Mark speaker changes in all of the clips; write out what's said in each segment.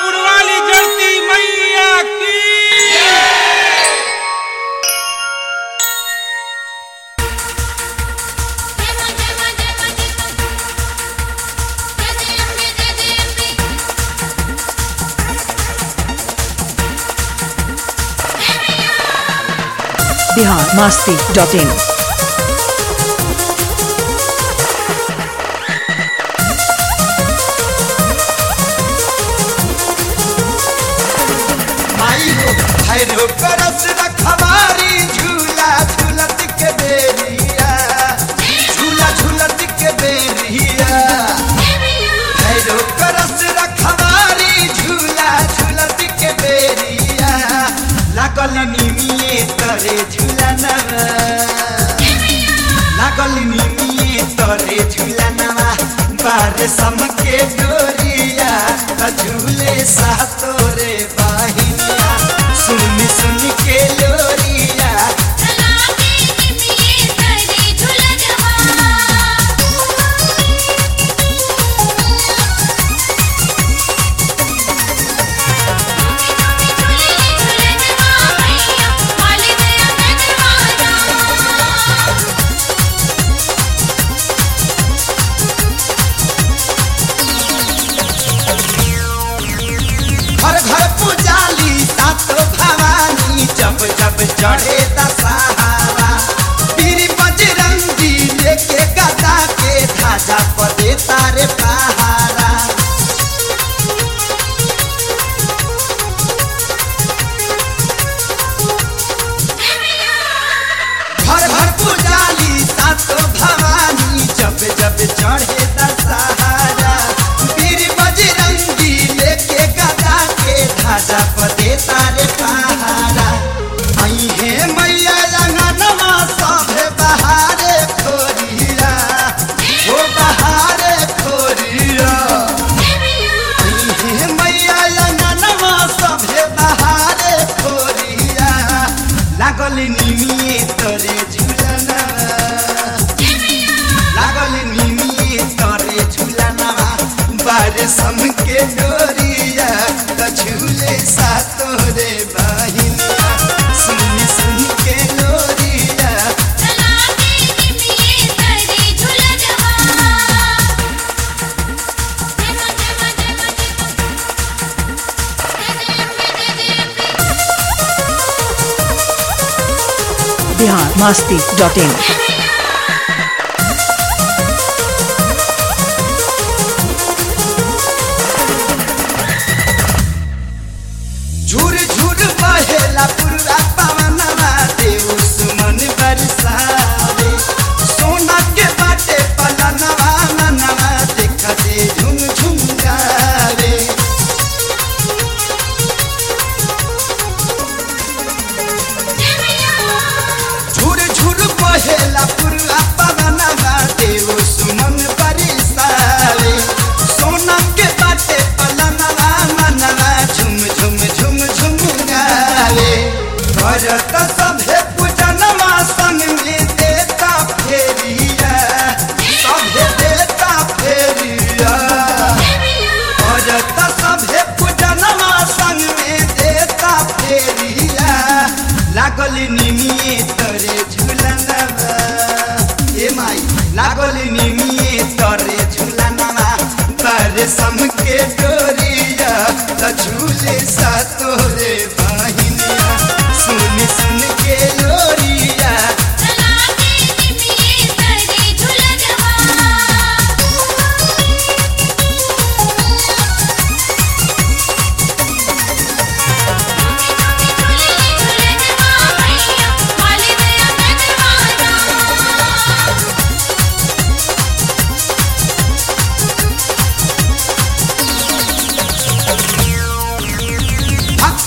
Speaker 1: शेरपुर वाली जड़ती मैया की
Speaker 2: बिहार मास्ती डॉट इन
Speaker 3: माई हो भैरो करस रखवारी झूला झूलत के बेरिया झूला झूलत के बेरिया भैरो करस रखवारी झूला झूलत के बेरिया लागल निमिये तरे झूला नवा लागल निमिये तरे झूला नवा बार सम के डोरिया त झूले सा तोरे बाहिनिया सुन सुन के लोरिया घर घर पुजाली सातो भवानी जब जब चढ़े दशहरा पीरी बजरंगी लेके गदा के ध्वजा पदे तारे पहारा घर घर पुजाली सातो भवानी जब जब चढ़े दशहरा पीरी बजरंगी लेके गदा के ध्वजा पदे तारे पहारा आई हे मैया रंगनवा सभे बहारे खोरिया ओ बहारे खोरिया आई हे मैया रंगनवा सभे बहारे खोरिया लागल निमिये तोरे झुलना लागल निमिये तोरे झुलना बारे सम के डोरिया त झूले सा तोरे बहिनिया सुन सुन के लोरिया
Speaker 2: बिहार मास्ती डॉट इन
Speaker 3: झूर झूर बहेला पुरवा पवनवा देव सुमन बरसावे सोना के बाटे पलनवा मनवा देखते झुम झुम गावे झूर झूर बहेला पुरवा पवनवा देव सुमन बरसावे सोना के बाटे पलनवा मनवा झुम झुम झुम झुम गावे भरत सभे पूजनमा संग में देता फेरिया सभे देता फेरिया भरत सभे पूजनमा संग में देता फेरिया लागल निमिये तरे झुलनवा ए माई लागल निमिये तरे झुलनवा पर सम के डोरिया त झूले सा तोरे बहिनिया सुन सुन के लोरिया भक्त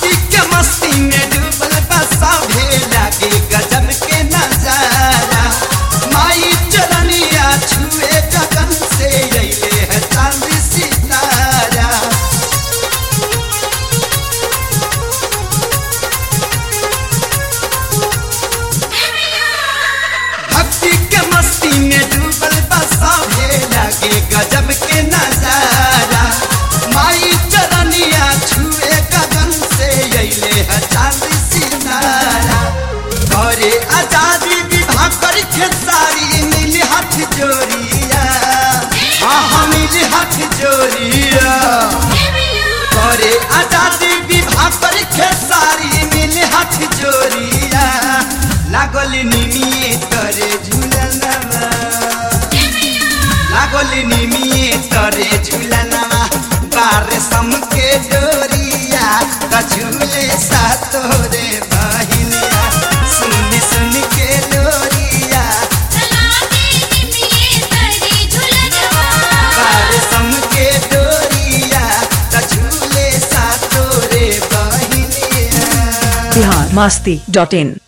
Speaker 3: आजादी विवाह कर खेसारी मिली हाथ जोड़िया हाँ हाँ मिली हाथ जोड़िया करे आजादी विवाह कर खेसारी मिली हाथ जोड़िया लागल निमिए तरे झूलनवा लागल निमिए तरे झूलनवा बार सम के डोरिया त झूले सा तोरे बहिनिया सुन सुन के लोरिया बार सम के डोरिया त झूले सा तोरे बहिनिया
Speaker 2: बिहार मस्ती डॉट इन